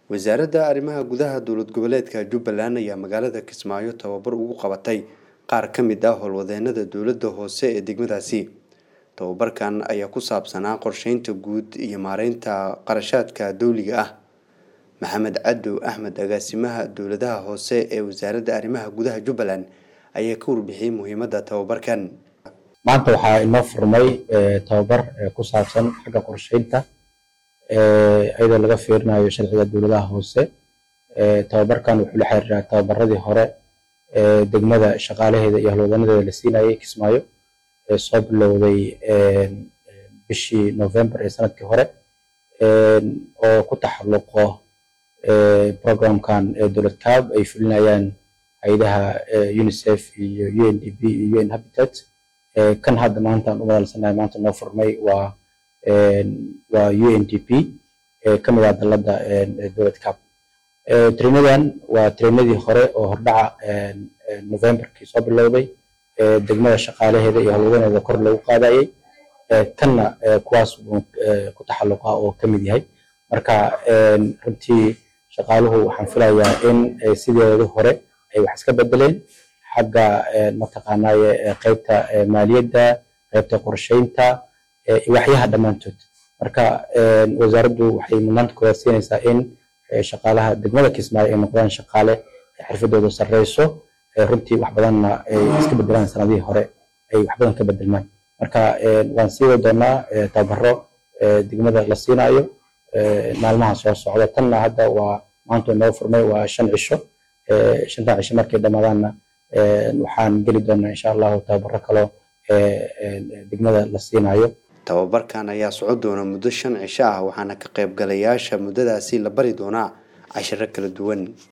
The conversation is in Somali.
wasaaradda arrimaha gudaha dowlad goboleedka jubbaland ayaa magaalada kismaayo tababar ugu qabatay qaar ka mid ah howlwadeenada dowladda hoose ee degmadaasi tababarkan ayaa ku saabsanaa qorsheynta guud iyo maareynta qarashaadka dowliga ah maxamed cadow axmed agaasimaha dowladaha hoose ee wasaaradda arrimaha gudaha jubbaland ayaa ka warbixiyey muhiimadda tababarkan maanta waxaa inoo furmay tababar ku saabsan xagga qorsheynta iyadoo laga fiirinayo sharciga dowladaha hoose tababarkan wuxuu la xiriiraa tababaradii hore degmada shaqaalaheeda iyo howlwadanadeeda la siinayay kismaayo soo bilowday bishii november ee sanadkii hore oo ku taxalluqo programkan dowlad cab ay fulinayaan hay-adaha unicef iyo u n d b iyo un habitat kan hadda maanta aan u madalsanahay maanta noo furmay waa waa u n d p ka mid ah dalladda dowlad cab trainadan waa trainadii hore oo hordhaca novemberkii soo bilowday degmada shaqaalaheeda iyo howlwadaneeda kor lagu qaadayay kanna kuwaas buu ku taxalluqa oo ka mid yahay marka runtii shaqaaluhu waxaan filayaa in sideedu hore ay wax iska bedeleen xagga mataqaanaaye qaybta maaliyadda qaybta qorsheynta waxyaha dhammaantood marka wasaaraddu waxay mudnaanta koowaad siinaysaa in shaqaalaha degmada kismaayo ay noqdaan shaqaale xirfadooda sarreyso runtii wax badanna ay iska bedelaan sanadihii hore ay wax badan ka bedelmaan marka waan sii wadi doonaa tababaro degmada la siinayo maalmaha soo socda tanna hadda waa maanta noo furmay waa shan cisho shantaa cisho markay dhammaadaanna waxaan geli doonaa insha allahu tababaro kaloo degmada la siinayo tababarkan ayaa socon doona muddo shan cisho ah waxaana ka qaybgalayaasha muddadaasi la bari doonaa cashiro kala duwan